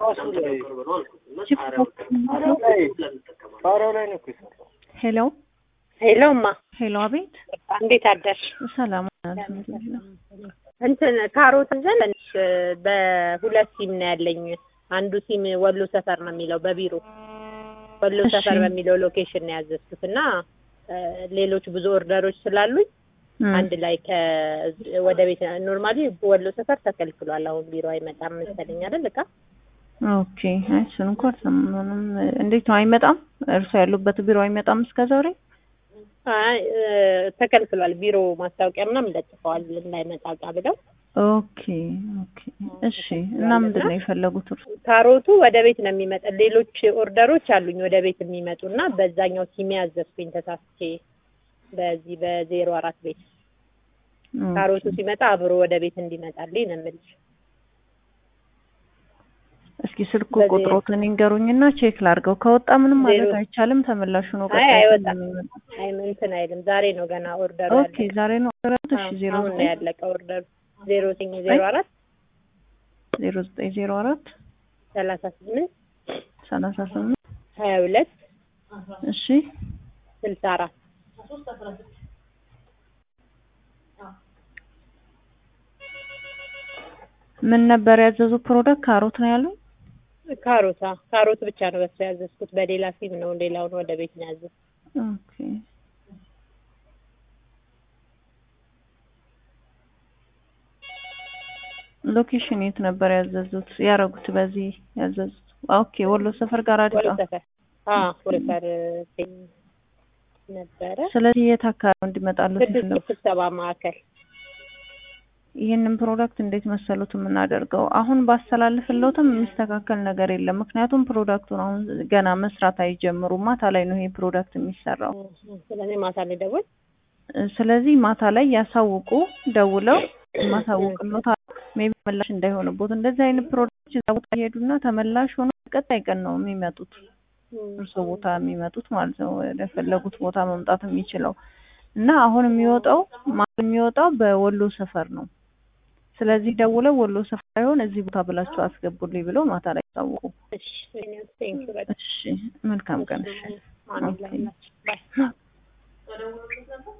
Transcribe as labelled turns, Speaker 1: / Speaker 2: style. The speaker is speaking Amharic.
Speaker 1: ጣሪያው ላይ ነው እኮ የሰራው።
Speaker 2: ሄሎ
Speaker 3: ሄሎ እማ
Speaker 2: ሄሎ፣ አቤት።
Speaker 3: እንዴት አደርሽ?
Speaker 2: ሰላም
Speaker 3: እንትን ካሮት ዘን በሁለት ሲም ነው ያለኝ። አንዱ ሲም ወሎ ሰፈር ነው የሚለው በቢሮ ወሎ
Speaker 2: እሺ።
Speaker 3: ሰፈር በሚለው ሎኬሽን ነው ያዘዝኩት እና እ፣ ሌሎች ብዙ ኦርደሮች ስላሉኝ አንድ ላይ ከ ወደ ቤት ኖርማሊ ወሎ ሰፈር ተከልክሏል። አሁን ቢሮ አይመጣም መሰለኝ አይደል እቃ
Speaker 2: ኦኬ። አይ እሱን እንኳን አልሰማንም። እንዴት ነው አይመጣም? እርሶ ያሉበት ቢሮ አይመጣም እስከ ዛሬ?
Speaker 3: አይ እ፣ ተከልክሏል። ቢሮ ማስታወቂያ ምናምን ለጥፈዋል እንዳይመጣ እቃ ብለው
Speaker 2: ኦኬ ኦኬ። እሺ። እና ምንድን ነው የፈለጉት እርሶ?
Speaker 3: ካሮቱ ወደ ቤት ነው የሚመጣ። ሌሎች ኦርደሮች አሉኝ ወደ ቤት የሚመጡ እና በዛኛው ሲሜ ያዘዝኩኝ ተሳስቼ በዚህ በዜሮ አራት ቤት ካሮቱ ሲመጣ አብሮ ወደ ቤት እንዲመጣልኝ ነው የምልሽ።
Speaker 2: እስኪ ስልኩ
Speaker 3: በዚህ-
Speaker 2: ቁጥሮትን ይንገሩኝና ቼክ ላድርገው። ከወጣ ምንም ማለት
Speaker 3: ዜሮ-
Speaker 2: አይቻልም። ተመላሹ ነው
Speaker 3: አይ
Speaker 2: ቀጣይ
Speaker 3: አይወጣም።
Speaker 2: ስለሚመጣ።
Speaker 3: አይ እንትን አይልም። ዛሬ ነው ገና ኦርደሩ
Speaker 2: ኦኬ ዛሬ ነው ኦርደር። እሺ ዜሮ
Speaker 3: አሁን ነው
Speaker 2: ዘጠኝ
Speaker 3: ያለቀ ኦርደሩ ዜሮ ዘጠኝ ዜሮ አራት
Speaker 2: ዜሮ ዘጠኝ ዜሮ አራት
Speaker 3: ሰላሳ ስምንት
Speaker 2: ሰላሳ ስምንት
Speaker 3: ሀያ ሁለት
Speaker 2: እሺ
Speaker 3: ስልሳ አራት
Speaker 2: ምን ነበር ያዘዙ ፕሮዳክት? ካሮት ነው ያሉኝ።
Speaker 3: ካሮት አዎ፣ ካሮት ብቻ ነው በሱ ያዘዝኩት። በሌላ ሲም ነው ሌላውን ወደ ቤት ነው ያዘዝኩት።
Speaker 2: ኦኬ ሎኬሽን የት ነበር ያዘዙት? ያረጉት በዚህ ያዘዙት? ኦኬ ወሎ ሰፈር ጋር
Speaker 3: ወሎ
Speaker 2: አዲቃ።
Speaker 3: ሰፈር አዎ፣ ወሎ ሰፈር ነበረ
Speaker 2: ስለዚህ የት አካባቢ እንዲመጣሉት
Speaker 3: ስድስት
Speaker 2: የፈለጉት?
Speaker 3: ስብሰባ ማዕከል
Speaker 2: ይህንን ፕሮዳክት እንዴት መሰሉት የምናደርገው? አሁን ባስተላልፍለትም የሚስተካከል ነገር የለም። ምክንያቱም ፕሮዳክቱን አሁን ገና መስራት አይጀምሩም። ማታ ላይ ነው ይሄ ፕሮዳክት የሚሰራው።
Speaker 3: ስለዚህ ማታ ላይ ደውል
Speaker 2: ስለዚህ ማታ ላይ ያሳውቁ፣ ደውለው ማሳውቅሎታ ሜቢ ተመላሽ እንዳይሆንቦት። እንደዚህ አይነት ፕሮዳክቶች እዛ ቦታ ይሄዱና ተመላሽ ሆኖ ቀጣይ ቀን ነው የሚመጡት እርሶ ቦታ የሚመጡት ማለት ነው። ወደ ፈለጉት ቦታ መምጣት የሚችለው እና አሁን የሚወጣው ማለት የሚወጣው በወሎ ሰፈር ነው። ስለዚህ ደውለው ወሎ ሰፈር ሳይሆን እዚህ ቦታ ብላችሁ አስገቡልኝ ብለው ማታ ላይ ያሳውቁ።
Speaker 3: እሺ ቴንክ ዩ በጣም
Speaker 2: እሺ፣ መልካም ቀን። እሺ።
Speaker 3: አሜን።
Speaker 2: ኦኬ።
Speaker 3: ባይ